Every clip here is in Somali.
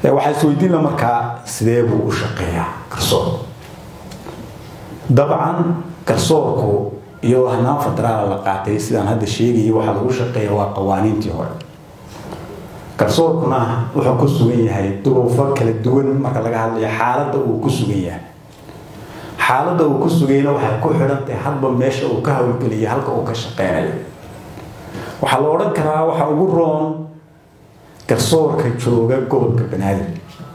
waxaa isweydiinla markaa sidee buu u shaqeeyaa garsoor dabcan garsoorku iyadoo hanaan federaala la qaatay sidaan hadda sheegayay waxaa lagu shaqeeya waa qawaaniintii hore garsoorkuna wuxuu ku sugan yahay duruufo kala duwan marka laga hadlayo xaaladda uu ku sugan yahay xaaladda uu ku sugayna waxay ku xidhantahay hadba meesha uu ka howlgeliya halka uu ka shaqeynayo waxaa la odhan karaa waxa ugu roon garsoorka jooga gobolka banaadir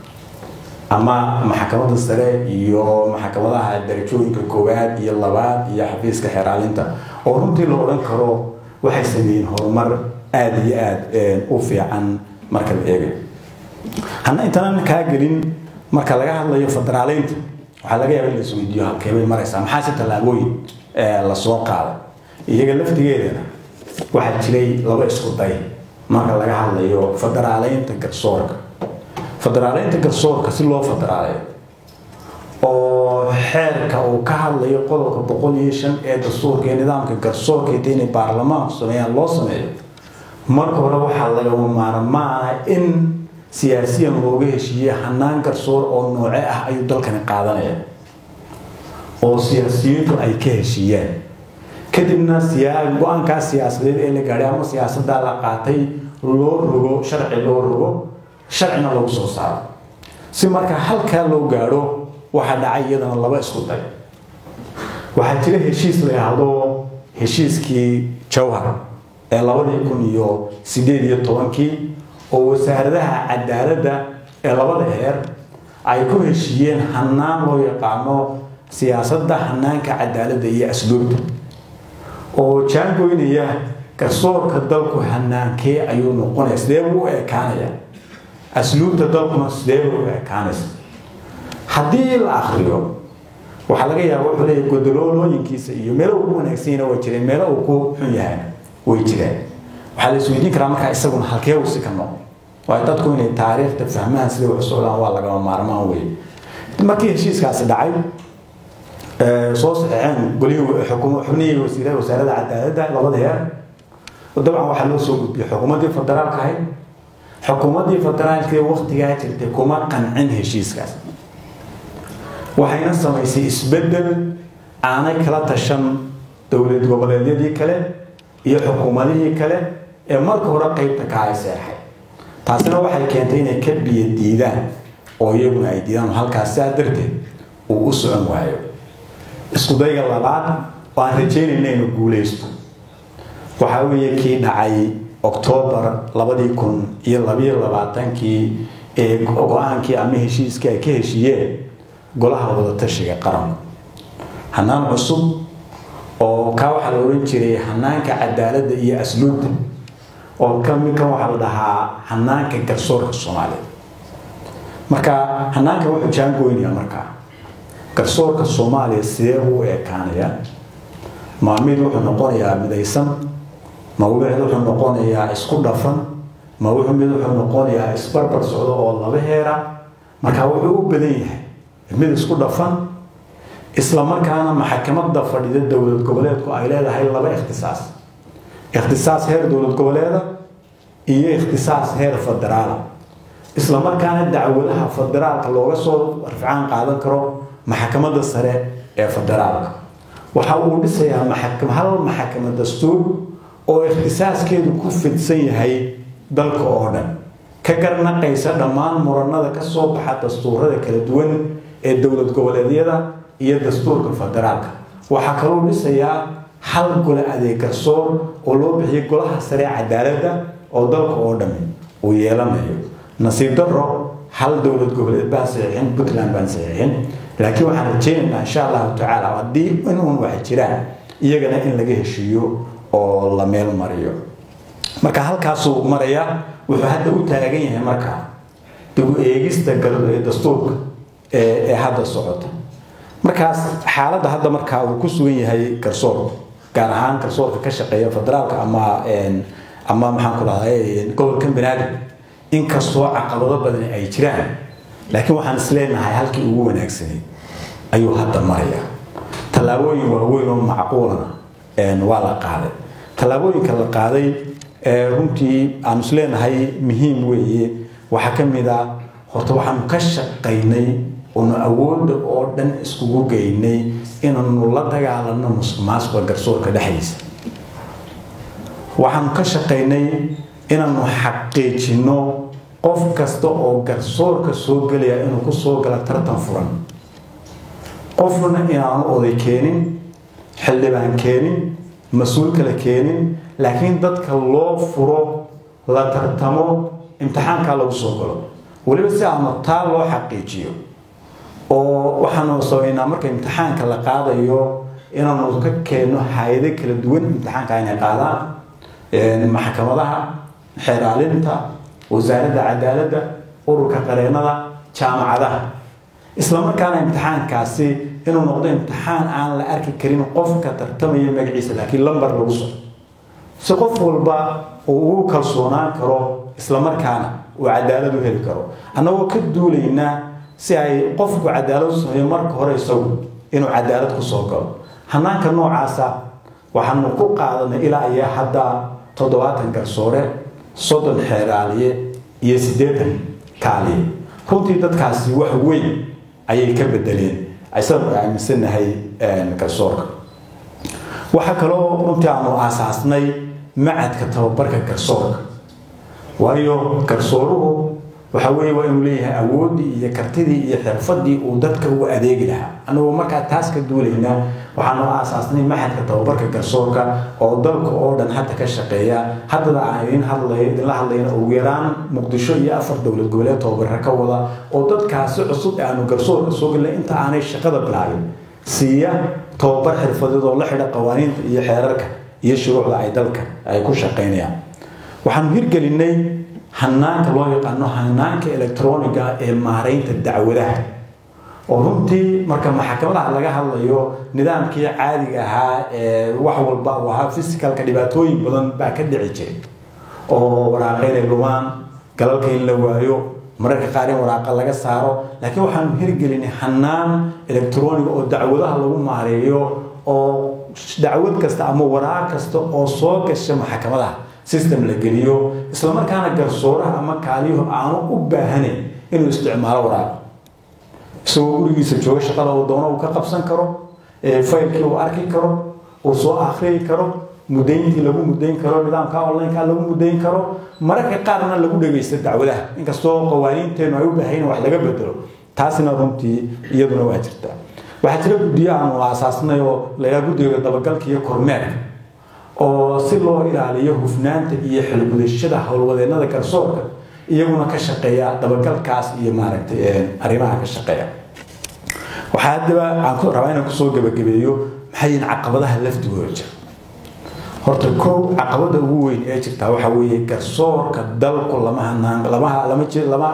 ama maxkamadda sare iyo maxkamadaha darajooyinka koowaad iyo labaad iyo xafiiska xeraalinta oo runtii la odhan karo waxay sameeyeen horumar aada iyo aada u fiican marka la eegayo hana intaanan kaa gelin marka laga hadlayo federaaleynta waxaa laga yaaba in la isweydiiyo halkeebay maraysaa maxaase tallaabooyin lasoo qaaday iyaga laftigeedana waxaa jiray laba isku day marka laga hadlayo federaaleynta garsoorka federaaleynta garsoorka si loo federaaleeyo oo xeerka uu ka hadlayo qodobka boqol iyo shan ee dastuurka ee nidaamka garsoorka inta inay baarlamaanku sameeyaan loo sameeyo marka hore waxaa lagama maarmaana in siyaasiyan looga heshiiyey hanaan garsoor oo nooce ah ayuu dalkani qaadanaya oo siyaasiyiintu ay ka heshiiyeen kadibna go-aankaa siyaasadeed ee la gaadhay ama siyaasadaa la qaatay loo rogo sharci loo rogo sharcina lagu soo saaro si marka halkaa loo gaadho waxaa dhacay iyadana laba isku day waxaa jira heshiis la yidhaahdo heshiiskii jawhar ee labadii kun iyo sideed iyo tobankii oo wasaaradaha cadaaladda ee labada heer ay ku heshiiyeen hanaan loo yaqaano siyaasadda hanaanka cadaaladda iyo asluubta oo jaangoynaya garsoorka dalku hanaankee ayuu noqonaya sidee buu u ekaanaya asluubta dalkuna sidee buu u ekaanaysa haddii la akriyo waxaa laga yaaba wuxuu leeyahay godoloolooyinkiisa iyo meelo ugu wanaagsanyana waa jireen meelo uu ku xun yahay way jireen waxaa la isweydiin karaa markaa isaguna halkee uu si ka noqo waayo dadku inay taariikhda fahmaan sida wax socdaan waa lagama maarmaan wey markii heshiiskaasi dhacay soo saxeexeen golihii xubnihii wasiirada wasaaradda cadaaladda labada heer dabcan waxaa loo soo gudbiyey xukuumaddii federaalka ahayd xukuumaddii federaalkee waktigaa jirtay kuma qancin heshiiskaas waxayna samaysay isbeddel aanay kala tashan dowlad goboleedyadii kale iyo xukuumadihii kale ee marka hore qeybta ka ay seexay taasina waxay keentay inay ka biyo diidaan oo iyaguna ay diidaan halkaas sidaa darteed uu u socon waayo isku dayga labaad oo aan rajeynayna inuu guuleysto waxaa weeye kii dhacay oktoobar labadii kun iyo labiyo labaatankii ee go-aankii ama heshiiskii ay ka heshiiyeen golaha wadatashiga qaranku hanaan cusub oo kaa waxaa la odhan jiray hanaanka cadaaladda iyo asluubta oo kamidkan waxaa la dhahaa hanaanka garsoorka soomaaliya marka hanaanka wuxuu jaangoynaya markaa garsoorka soomaaliya sidee buu u ekaanaya ma mid wuxuu noqonayaa midaysan ma mid wuxuu noqonayaa isku dhafan ma wuxuu mid wuxuu noqonayaa isbarbar socdo oo laba heera marka wuxuu u badan yahay mid isku dhafan isla markaana maxkamadda fadhida dowlad goboleedku ay leedahay laba ikhtisaas ikhtisaas heer dowlad goboleeda iyo ikhtisaas heer federaala isla markaana dacwadaha federaalka looga soo rafcaan qaadan karo maxkamadda sare ee federaalka waxa uu dhisayaa hal maxkamad dastuur oo ikhtisaaskeedu ku fidsan yahay dalka oo dhan ka garnaqaysa dhammaan muranada ka soo baxa dastuurada kala duwan ee dowlad goboleedyada iyo dastuurka federaalka waxaa kaloo dhisayaa hal gole adeeg garsoor oo loo bixiyay golaha sare cadaaladda oo dalka oo dhami uu yeelanayo nasiib daro hal dowlad goboleed baan saxiixin puntland baan saxiixin laakiin waxaan rajeynaynaa insha allahu tacaala haddii inuun wax jiraan iyagana in laga heshiiyo oo la meel mariyo marka halkaasuu maraya wuxuu hadda u taagan yahay markaa dib u eegista dastuurka ee hadda socota markaas xaaladda hadda markaa uu ku sugan yahay garsoorka gaar ahaan garsoorka ka shaqeeya federaalka ama ama maxaan ku dhahday gobolkan banaadir inkastoo caqabado badan ay jiraan laakiin waxaan isleenahay halkii ugu wanaagsanay ayuu hadda maraya tallaabooyin waaweyn oo macquulana waa la qaaday tallaabooyinka la qaaday runtii aan isleenahay muhiim weeye waxaa ka mid a horta waxaanu ka shaqaynay oonu awoodda oo dhan iskugu geynay inaanu la dagaalano musuq maasuqa garsoorka dhexdiisa waxaanu ka shaqaynay inaanu xaqiijino qof kasta oo garsoorka soo gelaya inuu ku soo gala tartan furan qofna inaanu oday keenin xildhibaan keenin mas-uul kale keenin laakiin dadka loo furo la tartamo imtixaankaa lagu soo galo weliba si aanu taa loo xaqiijiyo oo waxaanu sameynaa marka imtixaanka la qaadayo inaanu ka keenno hay-ado kala duwan imtixaanka inay qaadaan maxkamadaha xeeraalinta wasaaradda cadaaladda ururka qareennada jaamacadaha isla markaana imtixaankaasi inuu noqdo imtixaan aan la arki karin qofka tartamaya magaciisa laakiin lambar lagu so si qof walba uu ugu kalsoonaan karo isla markaana uu cadaalad u heli karo annagoo ka duulaynaa si ay qofku cadaalad u sameeyo marka hore isagu inuu cadaalad ku soo galo hanaanka noocaasa waxaanu ku qaadanay ilaa iyo hadda toddobaatan garsoore soddon xeeraaliye iyo siddeetan kaaliye runtii dadkaasi wax weyn ayay ka bedeleen isagu aaminsanahay garsoorka waxaa kaloo runtii aanu aasaasnay macadka tababarka garsoorka waayo garsooruhu waxa weeye waa inuu leeyahay awooddii iyo kartidii iyo xirfadii uu dadka u adeegi lahaa anagoo markaa taas ka duulaynaa waxaanu aasaasnay maxadka tababarka garsoorka oo dalka oo dhan hadda ka shaqeeya haddada aan idin hadlay idinla hadlayna ugu yaraan muqdisho iyo afar dowlad goboleed tababara ka wada oo dadkaasi cusub ee aanu garsoorka soo gelnay inta aanay shaqada bilaabin siiya tababar xirfadeed oo la xidha qawaaniinta iyo xeerarka iyo shuruucda ay dalka ay ku shaqaynayaan waxaanu hirgelinay hanaanka loo yaqaano hanaanka electroniga ee maaraynta dacwadaha oo runtii marka maxkamadaha laga hadlayo nidaamkii caadiga ahaa ee wax walba uu ahaa fisicalka dhibaatooyin badan baa ka dhici jiray oo waraaqa inay lumaan galalka in la waayo mararka qaar in waraaqa laga saaro laakiin waxaanu hirgelinay hanaan electroniga oo dacwadaha lagu maareeyo oo dacwad kasta ama waraaq kasta oo soo gasha maxkamadaha system la geliyo islamarkaana garsooraha ama kaaliyuhu aanu u baahanayn inuu isticmaalo waraaqa isagoo gurigiisa jooga shaqada uu doono uu ka qabsan karo faylkii uu arki karo uu soo akhriyi karo mudayntii lagu mudayn karo nidaamka onlineka lagu mudayn karo mararka qaarna lagu dhegaysta dacwadaha inkastoo qawaaniinteenu ay u baahayn wax laga bedelo taasina runtii iyaduna waa jirtaa waxaa jira guddiyo aanu aasaasnay oo layaa guddiga dabagalka iyo kormeerka oo si loo ilaaliyo hufnaanta iyo xilgudashada howlwadeennada garsoorka iyaguna ka shaqeeya dabagalkaas iyo maaragtay arrimaha ka shaqeeya waxaa haddaba aan ku rabaa inaan kusoo gebagabeeyo maxay yihiin caqabadaha lafdigooda jira horta kow caqabada ugu weyn ee jirtaa waxaa weeye garsoorka dalku lama hanaan lama lama lama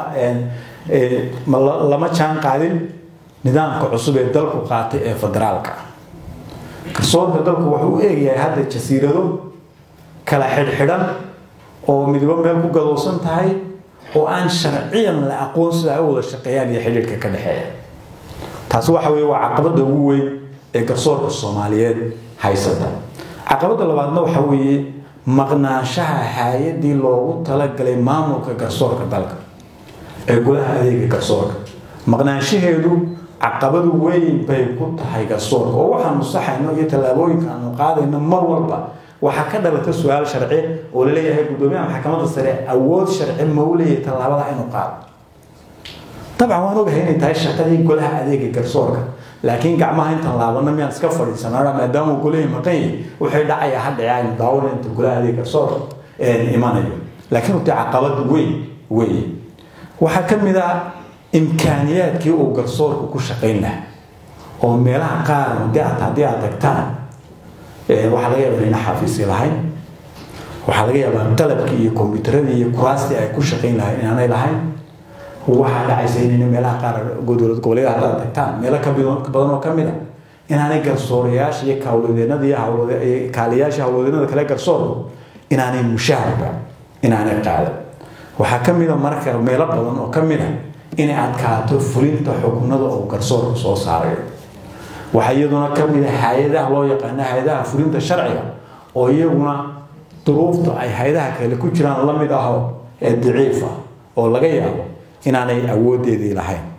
lama jaan qaadin nidaamka cusub ee dalku qaatay ee federaalka garsoorka dalku wuxuu u eegayahay hadda jasiirado kala xidhxidhan oo midba meel ku gadowsan tahay oo aan sharciyan la aqoon sida ay u wada shaqeeyaan iyo xidhiirka ka dhexeeya taasi waxa weeye waa caqabada ugu weyn ee garsoorka soomaaliyeed haysata caqabada labaadna waxa weeye maqnaanshaha hay-adii loogu talagalay maamulka garsoorka dalka ee gudaha adeega garsoorka maqnaanshaheedu caqabadu weyn bay ku tahay garsoorka oo waxaanu saxayno iyo tallaabooyinka aanu qaadayno mar walba waxaa ka dhalata su-aal sharci oo laleeyahay guddoomiyaha maxkamadda sare awood sharci ma u leeyahay tallaabada inuu qaado dabcan waan ogahay inay tahay shaqadii golaha adeega garsoorka laakiin gacmaha intaan laabana miyaan iska fadhiisanaa maadaama uu golihii maqan yahay waxay dhacaya hadhace aynu daawana inta golaha adeega garsoorka imanayo laakiin uta caqabad weyn weeye waxaa ka mid ah imkaaniyaadkii uu garsoorku ku shaqayn lahaa oo meelaha qaar haddii aad haddii aad tagtaan waxaa laga yaabaa inayna xafiisyo lahayn waxaa laga yaabaa qalabkii iyo kombiyuutaradii iyo kuraastii ay ku shaqayn lahayn inaanay lahayn waxaa dhacaysa inayna meelaha qaar dowlad goboleeda haddaad tagtaan meelo ka badan oo ka mid a inaanay garsoorayaasha iyo kawladeennada iyo kaaliyaasha hawladeennada kale garsoorku inaanay mushaharba inaanay qaadan waxaa ka mid a marka meelo badan oo ka mid a inay adkaato fulinta xukunada oo garsoorka soo saarayo waxaa iyaduna ka mid a hay-adaha loo yaqaano hay-adaha fulinta sharciga oo iyaguna duruufta ay hay-adaha kale ku jiraan la mid aho ee daciifa oo laga yaabo inaanay awoodeedii lahayn